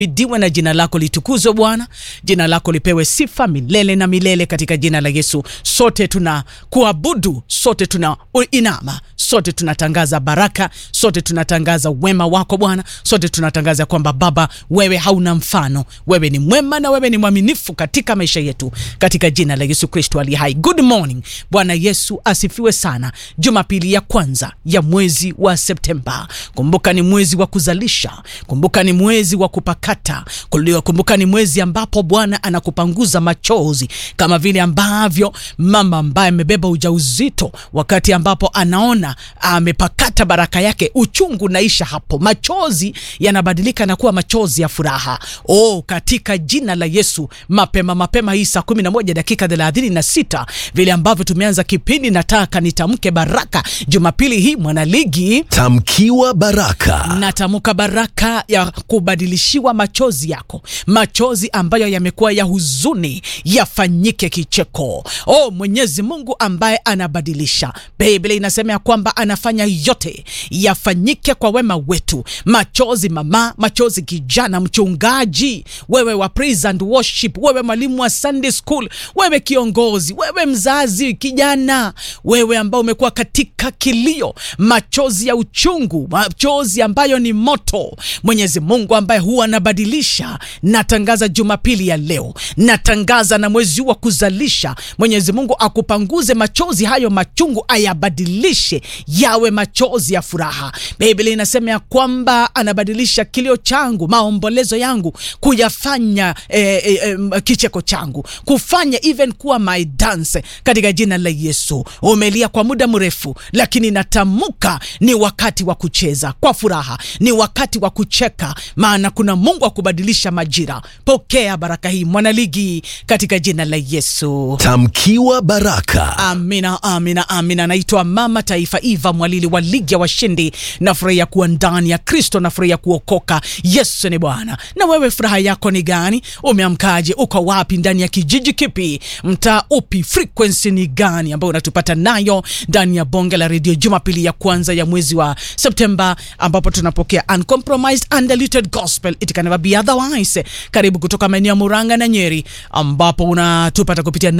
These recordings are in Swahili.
Idiwe na jina lako litukuzwe Bwana, jina lako lipewe sifa milele na milele katika jina la Yesu. Sote tuna kuabudu, sote tuna inama, sote tunatangaza baraka, sote tunatangaza wema wako Bwana, sote tunatangaza kwamba Baba, wewe hauna mfano, wewe ni mwema na wewe ni mwaminifu katika maisha yetu, katika jina la Yesu Kristo aliye hai. Good morning Bwana Yesu asifiwe sana. Jumapili ya kwanza ya mwezi wa Septemba, kumbuka ni mwezi wa kuzalisha, kumbuka ni mwezi wa kupaka kata kumbuka, ni mwezi ambapo Bwana anakupanguza machozi, kama vile ambavyo mama ambaye amebeba ujauzito, wakati ambapo anaona amepakata baraka yake, uchungu naisha hapo, machozi yanabadilika na kuwa machozi ya furaha. Oh, katika jina la Yesu, mapema mapema hii saa kumi na moja dakika thelathini na sita vile ambavyo tumeanza kipindi, nataka nitamke baraka Jumapili hii mwanaligi, tamkiwa baraka, natamka baraka ya kubadilishiwa machozi yako, machozi ambayo yamekuwa ya huzuni yafanyike kicheko. Oh, Mwenyezi Mungu ambaye anabadilisha, Biblia inasema ya kwamba anafanya yote yafanyike kwa wema wetu. Machozi mama, machozi kijana, mchungaji, wewe wa praise and worship, wewe mwalimu wa Sunday school, wewe kiongozi, wewe mzazi, kijana, wewe ambao umekuwa katika kilio, machozi ya uchungu, machozi ambayo ni moto, Mwenyezi Mungu ambaye huwa anabadilisha. Natangaza Jumapili ya leo, natangaza na mwezi huu wa kuzalisha, Mwenyezi Mungu akupanguze machozi hayo machungu, ayabadilishe yawe machozi ya furaha. Biblia inasema ya kwamba anabadilisha kilio changu, maombolezo yangu, kuyafanya eh, eh, eh, kicheko changu, kufanya even kuwa my dance, katika jina la Yesu. Umelia kwa muda mrefu, lakini natamka ni wakati wa kucheza kwa furaha, ni wakati wa kucheka, maana kuna Mungu akubadilisha majira. Pokea baraka hii mwanaligi, katika jina la Yesu. tamkiwa baraka. Amina, amina, amina. Naitwa Mama Taifa Eva Mwalili wa Ligi ya Washindi. Nafurahia kuwa ndani ya Kristo, nafurahia kuokoka. Yesu ni Bwana. Na wewe furaha yako ni gani? Umeamkaje? Uko wapi? Ndani ya kijiji kipi? Mtaa upi? Frequency ni gani ambayo unatupata nayo ndani ya bonge la redio, Jumapili ya kwanza ya mwezi wa Septemba, ambapo tunapokea uncompromised undiluted gospel it can never be otherwise. Karibu kutoka maeneo ya Muranga na Nyeri, ambapo unatupata kupitia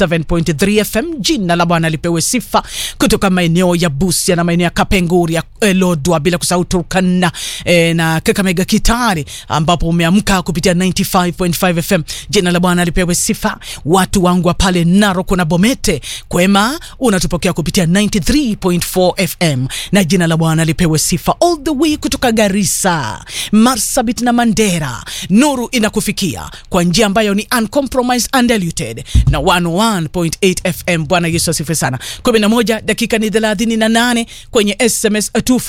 97.3 FM. Jina la Bwana lipewe sifa. Kutoka maeneo ya Busia na maeneo ya Kapenguria, eh, Lodwa, bila kusahau Turkana eh, na Kakamega, Kitale, ambapo umeamka kupitia 95.5 FM. Jina la Bwana lipewe sifa. Watu wangu wa pale Narok na Bomete kwema, unatupokea kupitia 93.4 FM na jina la Bwana lipewe sifa. All the way kutoka Garissa, Marsabit na Mandera, nuru inakufikia kwa njia ambayo ni uncompromised undiluted na 101.8 FM. Bwana Yesu asifiwe sana. 11 dakika ni 38 kwenye SMS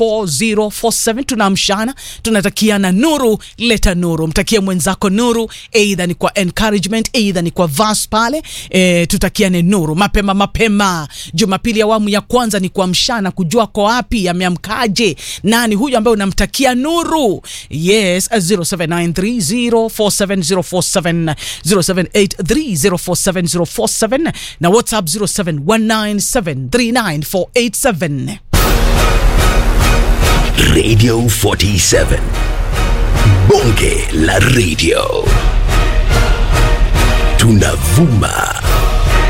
24047 tunaamshana, tunatakiana nuru. Leta nuru, mtakie mwenzako nuru, aidha ni kwa encouragement, aidha ni kwa verse pale e, tutakiane nuru mapema mapema. Jumapili awamu ya kwanza ni kuamshana, kujua kwa wapi ameamkaje, nani huyu ambaye unamtakia nuru. Yes, 0793047047 0783047047 na WhatsApp 0719739487. Radio 47 bonge la radio, tunavuma